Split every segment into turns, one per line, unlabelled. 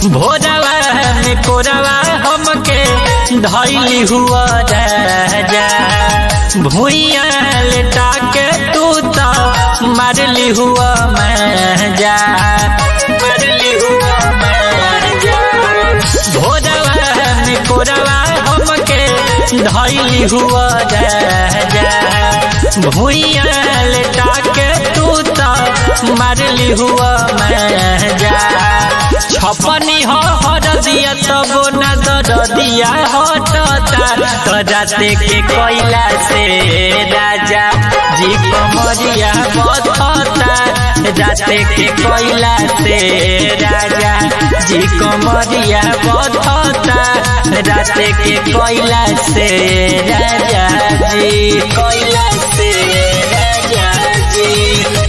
भोरवा में कोरवा हमके धैली हुआ राजा भूइया लेटा के तू तो मारली हुआ मजा मारली हुआ मजा भोरवा में कोरवा हमके धैली हुआ राजा भूइया लेटा के तू तो मारली हुआ मजा छपनी हो हर दिया तब न दर दिया हटता तराते के कोयला से राजा जी कमरिया बधता राते के कोयला से राजा जी कमरिया बधता राते के कोयला से राजा जी कोयला से राजा जी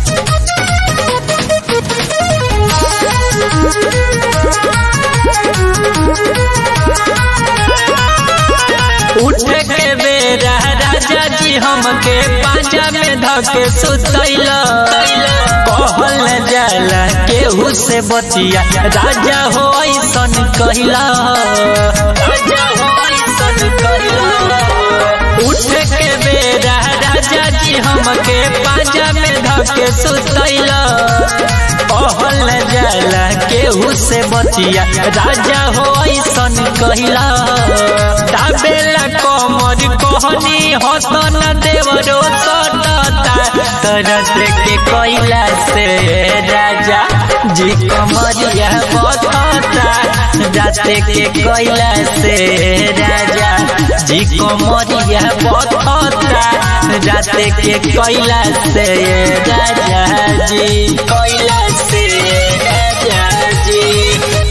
उठ के बेरा राजा जी हमके पाजा में धके सुतैल कहल जाला केहू से बतिया राजा हो ऐसन कहला राजा हो ऐसन कहला उठ के बेरा राजा जी हमके पाजा में धके सुतैल कहल जाला केहू से बतिया राजा हो ऐसन कहला दाबेला कमर कहनी हसन देवरो सटता तरस के कोयला से राजा जी कमरिया बधता जाते के कोयला से राजा जी कमरिया बधता जाते के कोयला से राजा जी कोयला से राजा जी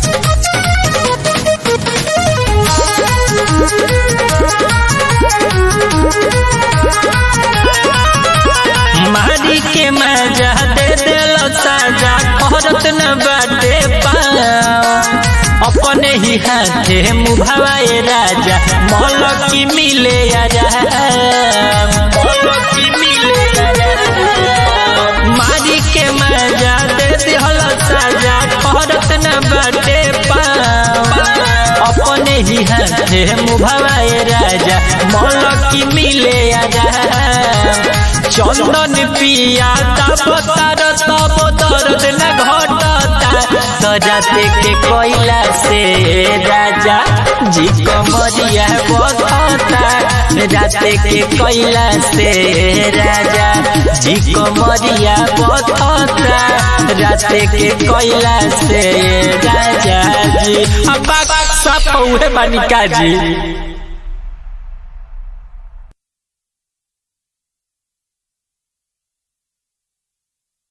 मारी के मजा दे दिल साजा करत न बाटे पाओ अपने ही हाथे मुभावाए राजा मल की मिले आजा मल की मिले मारी के मजा दे दिल साजा करत न बाटे पाओ अपने ही हाथे मुभावाए राजा मल की मिले आजा चंदन पिया तब तार तब दर्द न घटता तराते के कोयला से राजा जी कमरिया बधता राते के कोयला से राजा जी कमरिया बधता राते के कोयला से राजा जी अब सब उहे बानिका जी